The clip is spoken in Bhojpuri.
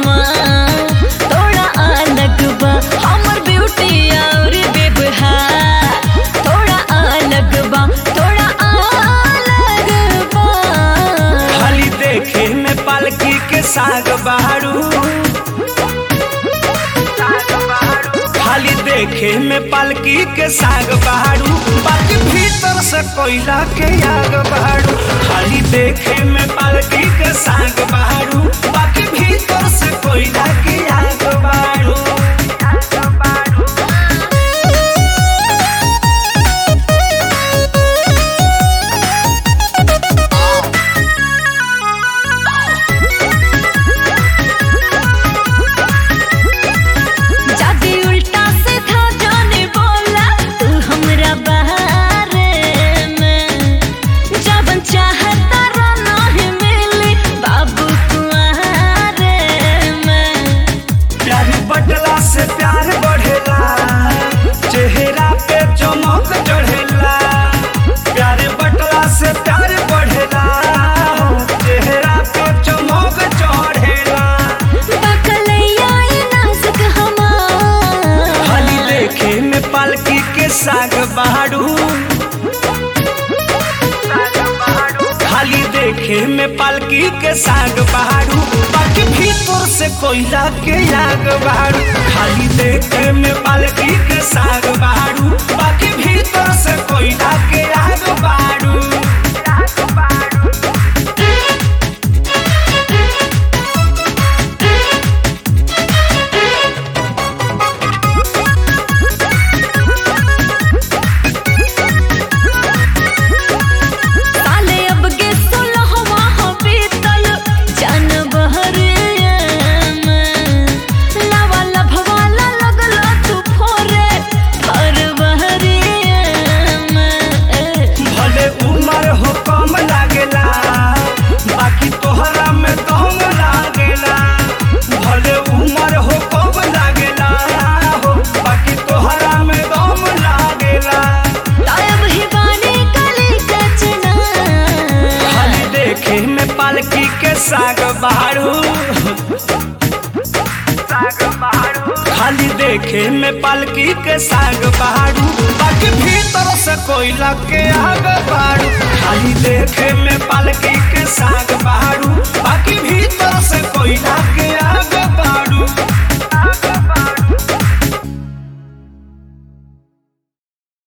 समान थोड़ा अलग बा हमर ब्यूटी और व्यवहार थोड़ा अलग बा थोड़ा अलग बा खाली देखे में पालकी के साग बहारू खाली देखे में पालकी के साग बहारू बाकी भीतर से कोयला के आग बहारू खाली देखे में पालकी के साग बहारू बाकी भीतर से कोयला के आग बहारू जादी उल्टा सीधा जाने बोला तू हमरा बारे में जबन चाहता रहना है मिली बाबू कुआरे में प्यार बटला से प्यार बढ़ेला चेहरा पे चमक चढ़ेला प्यार बटला से प्यार बढ़ेला चेहरा पे चमक चढ़ेला बकलैया ये नाजुक हमार खाली देखे में पालकी के साग बहारू खाली देखे में पालकी के साग बहारू बाकी भीतर से कोयला के आग बहारू खाली देखे में पालकी के साग बहारू बाकी भीतर से कोयला के आग बहारू साले अब के सोलहवा हो बीतल जन बहरे में लावा लभवाला लगला तू फोरे फर बहरे में भले उम्र हो कम लागेला बाकी तोहरा में दम लागेला भले उम्र हो कम लागेला हो बाकी तोहरा में दम लागेला तायब ही बानी कली कचना खाली देखे में पालकी के साग बहारू खाली देखे में पालकी के साग बहारू बाकी भीतर से कोयला के आग बहारू खाली देखे में